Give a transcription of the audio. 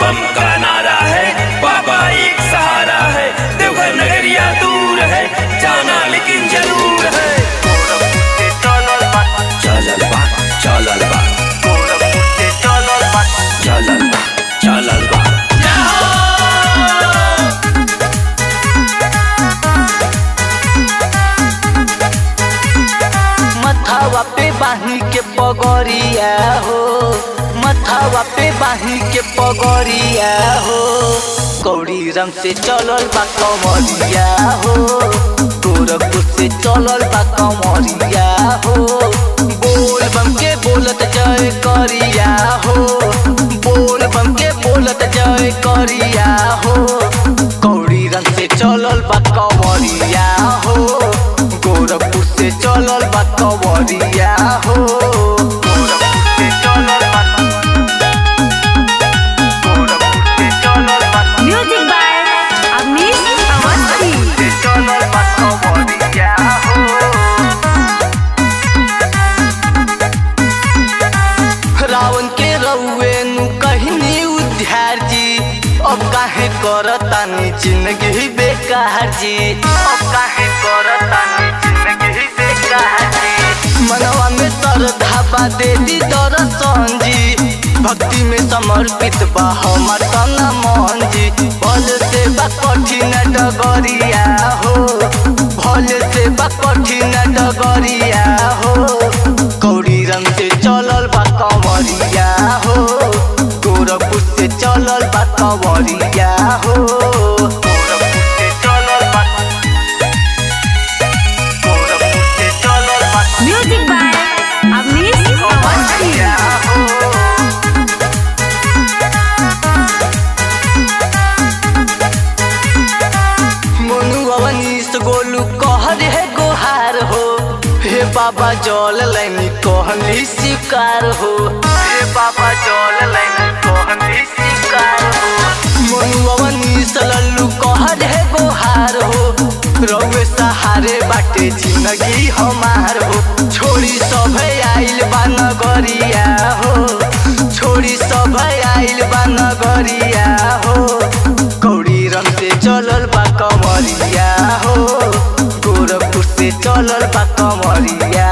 बम का नारा है बाबा एक सहारा है देवघर नगरिया दूर है जाना लेकिन जरूर है चलल बा चलल बा चलल बा चलल बा मथावा पे बाही के पगड़िया हो मथावा पे बाही के पगड़िया हो कौड़ी रंग से चलल बा कमरिया हो गोरखपुर से चलल बा कमरिया हो बोल बम के बोलत जय करिया हो बोल बम के बोलत जय करिया हो कौड़ी रंग से चलल बा कमरिया हो गोरखपुर से चलल बा कवरिया हो गोरखपुर से चलल बा गोरखपुर से चलल बा म्यूजिक बाय अमित अवस्थी से चलल बा कवरिया हो रावण के रउए नु कहनी उद्धार जी अब काहे करतानी जिंदगी बेकार जी अब काहे करतानी जिंदगी बेकार जी मनवा में श्रद्धा बा देवी दर्शन जी भक्ति में समर्पित बा हमर तना मन जी बल से बा कठिन डगरिया हो भल से बा कठिन डगरिया हो कौड़ी रंग से चलल बा कंवरिया हो गोरखपुर से चलल बा कंवरिया हो गोरखपुर से चलल बा गोरखपुर से चलल बा म्यूजिक बाय अमित अवस्थी कंवरिया हो मोनू अवनीश गोलू कहर है गोहार हो हे बाबा जल लैनी कहली शिकार हो हे बाबा जल लैनी कहली शिकार हो मोनू अवनीश लल्लू कहर है गोहार हो रउए सहारे बाटे जिंदगी हमार हो छोड़ी सब आइल बा नगरिया हो छोड़ी सब आइल बा नगरिया हो कौड़ी रंग से चलल बा कमरिया हो गोरखपुर से चलल बा कमरिया